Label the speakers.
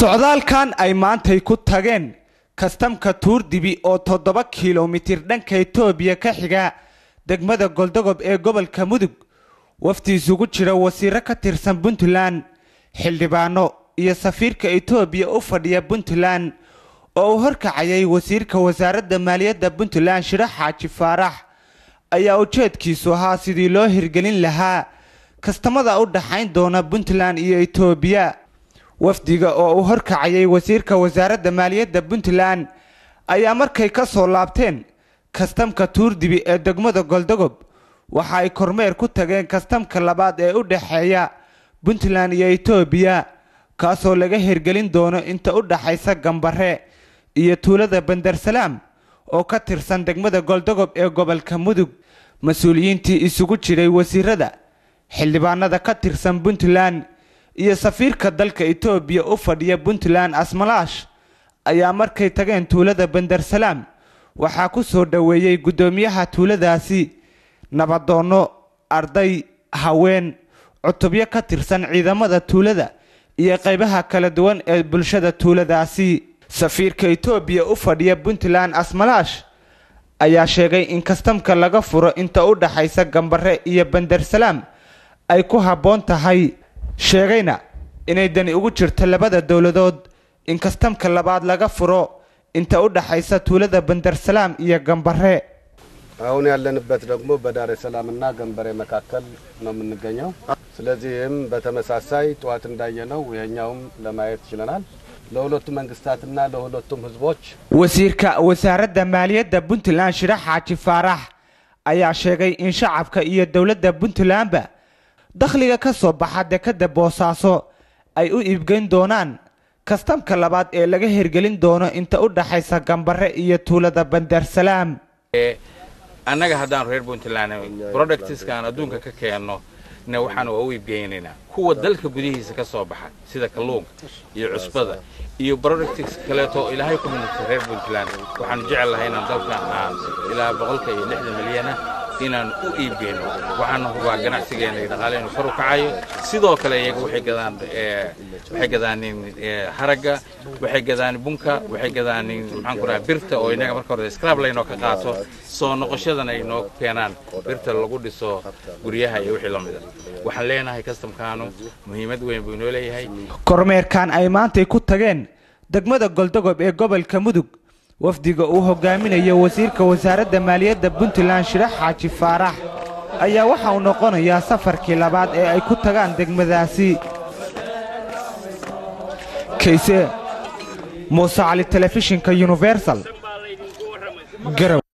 Speaker 1: socdaalkan ay maantay ku tageen kastamka tuurdibi oo toddoba kilomitir dhanka itoobiya ka xiga degmada goldogob ee gobolka mudug wafdi isugu jira wasiiro ka tirsan puntland xildhibaano iyo safiirka itoobiya u fadhiya puntland oo uu horkacayay wasiirka wasaaradda maaliyadda puntland shiro xaaji faarax ayaa ujeedkiisu ahaa sidii loo hirgelin lahaa kastamada u dhaxayn doona puntland iyo itoobiya wafdiga oo uu horkacayay wasiirka wasaaradda maaliyadda puntland ayaa markay ka soo laabteen kastamka tuurdibi ee degmada goldogob waxa ay kormeer ku tageen kastamka labaad ee u dhexeeya puntland iyo itoobiya kaasoo laga hirgelin doono inta u dhaxaysa gambare iyo tuulada bandarsalaam oo ka tirsan degmada goldogob ee gobolka mudug mas-uuliyiintii isugu jiray wasiirada xildhibaanada ka tirsan puntland iyo safiirka dalka itoobiya u fadhiya puntland asmalaash ayaa markay tageen tuulada bandarsalaam waxaa ku soo dhoweeyey guddoomiyaha tuuladaasi nabadoonno arday haween cutubyo ka tirsan ciidamada tuulada iyo qaybaha kala duwan ee bulshada tuuladaasi safiirka itoobiya u fadhiya puntland asmalaash ayaa sheegay in kastamka laga furo inta u dhaxaysa gambare iyo bandarsalaam ay ku habboon tahay sheegayna inay dani ugu jirto labada dowladood in kastamka labaad laga furo inta u dhaxaysa tuulada bandarsalaam iyo gambare
Speaker 2: አሁን ያለንበት ደግሞ በዳሬ ሰላምና ገንበሬ መካከል ነው የምንገኘው። ስለዚህም በተመሳሳይ ጠዋት እንዳየነው ይሄኛውም ለማየት ችለናል። ለሁለቱ መንግስታትና ለሁለቱም ህዝቦች
Speaker 1: wasiirka wasaaradda maaliyadda puntland shiro xaaji faarax ayaa sheegay in shacabka iyo dowladda puntlandba dakhliga ka soo baxa dekadda boosaaso ay u iibgeyn doonaan kastamka labaad ee laga hirgelin doono inta u dhaxaysa gambare iyo tuulada bandarsalaam
Speaker 3: annaga haddaan reer puntland productiskaan adduunka ka keenno na waxaan waa u iibgeynaynaa kuwa dalka gudihiisa ka soo baxa sida kalluunka iyo cusbada iyo productis kaleeto ilaahay ku minagtay reer puntland waxaanu jecel lahay inaan dalkan aan ilaa boqolka iyo lixdan milyana inaan u iibgeyno waxaana hubaa ganacsigeena iyo dhaqaaleenu kor u kacayo sidoo kale iyaga waxay gadaan waxay gadaanin haragga waxay gadaan bunka waxay gadaanin maxaan ku dhaha birta oo inaga marka hore scrab laynoo ka qaato soo noqoshadana ay noo keenaan birta lagu dhiso guryaha iyo wixii lamida waxaan leenahay kastamkaanu muhiimad weyn buu inoo leeyahay
Speaker 1: kormeerkan ay maantay ku tageen degmada goldogob ee gobolka mudug wafdiga uu hogaaminayo wasiirka wasaaradda maaliyadda puntland shiro xaaji faarax ayaa waxa uu noqonayaa safarkii labaad ee ay ku tagaan degmadaasi kayse muuse cali telefishinka universal garow